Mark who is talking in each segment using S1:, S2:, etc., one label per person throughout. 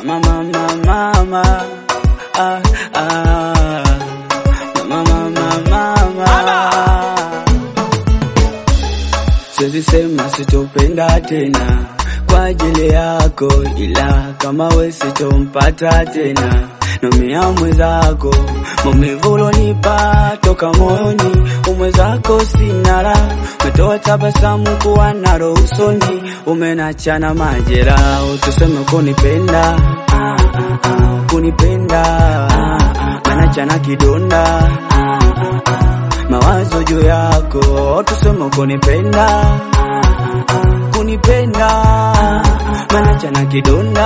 S1: mama mama mama ah, ah. mama mama mama Siwezi sema sitopenda tena kwa ajili yako, ila kama we sitompata tena nomia mwezako maumivu ulonipa toka moyoni, umwezako sinara umetoa tabasamu kuwa naro usoni, umenachana majeraha, tuseme kunipenda ah, ah, ah, kunipenda ah, ah, manachana kidonda ah, ah, ah, mawazo juu yako, tuseme kunipenda kunipenda manachana kidonda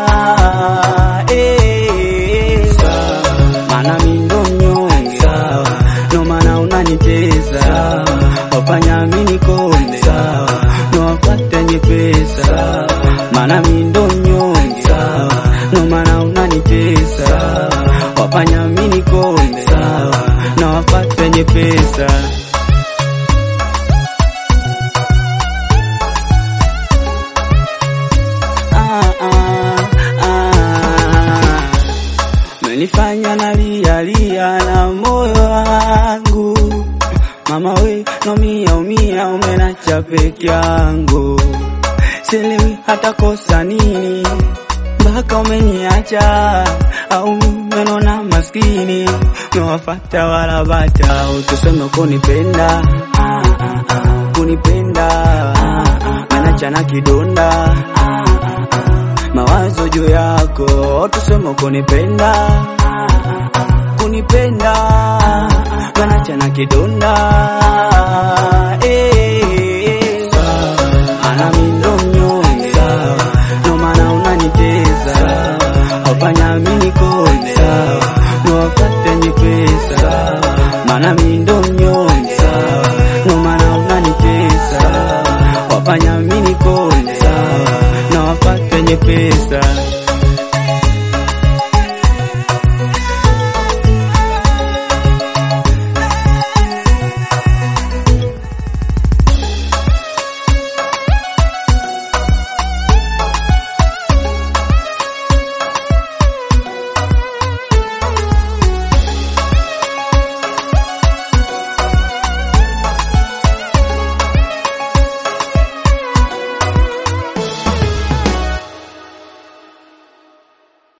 S1: eh, mana mindo mnyonge no mana unanitesa wafanya mini konde no wafate nyepesa mana mindo mnyonge no mana unanitesa wafanya mini konde na wafate nyepesa ah, ah, ah. Menifanya nalia lia na moyo wangu mama we nomia umia umenacha peke yangu sielewi hata kosa nini mpaka umeniacha au menona maskini mewafata wala bata utuseme kunipenda ah, ah, ah, kunipenda ah, ah, anachana kidonda ah, ah, ah, mawazo juu yako tuseme kunipenda ah, ah, ah, kunipenda manachana kidonda eh, ana mindo mnyonge no maana unaniteza wafanya mini konde no wafate nyepesa maana mindo mnyonge no maana unaniteza wafanya mini